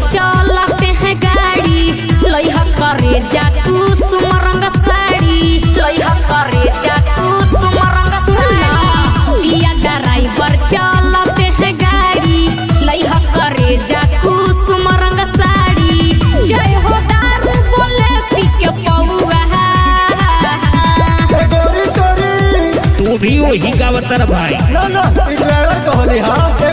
चलते हैं गाड़ी लइहा करे जाकू सुमरंग साड़ी लइहा करे जाकू सुमरंग साड़ी या ड्राइवर चलते हैं गाड़ी लइहा करे जाकू सुमरंग साड़ी जय हो दारू बोले पी के पौआ ए गोरी तोरी तू भी वही गावतर भाई ना ना ई ड्राइवर कहली हां